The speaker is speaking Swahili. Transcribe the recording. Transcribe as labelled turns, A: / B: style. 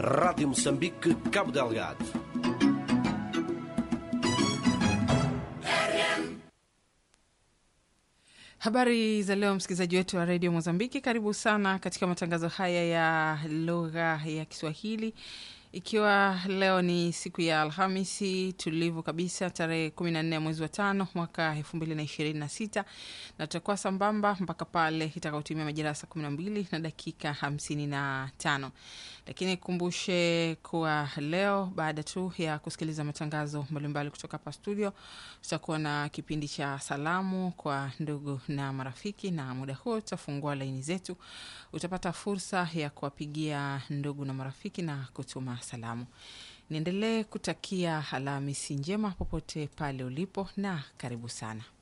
A: Rádio Moçambique, Cabo Delgado.
B: Habari za leo, msikilizaji wetu wa redio Mozambiki, karibu sana katika matangazo haya ya lugha ya Kiswahili, ikiwa leo ni siku ya Alhamisi tulivu kabisa, tarehe kumi na nne ya mwezi wa tano mwaka elfu mbili na ishirini na sita na tutakuwa sambamba mpaka pale itakaotumia majira ya saa kumi na mbili na dakika hamsini na tano lakini kumbushe kuwa leo baada tu ya kusikiliza matangazo mbalimbali kutoka hapa studio, tutakuwa na kipindi cha salamu kwa ndugu na marafiki, na muda huo tutafungua laini zetu. Utapata fursa ya kuwapigia ndugu na marafiki na kutuma salamu. Niendelee kutakia Alhamisi njema popote pale ulipo, na karibu sana.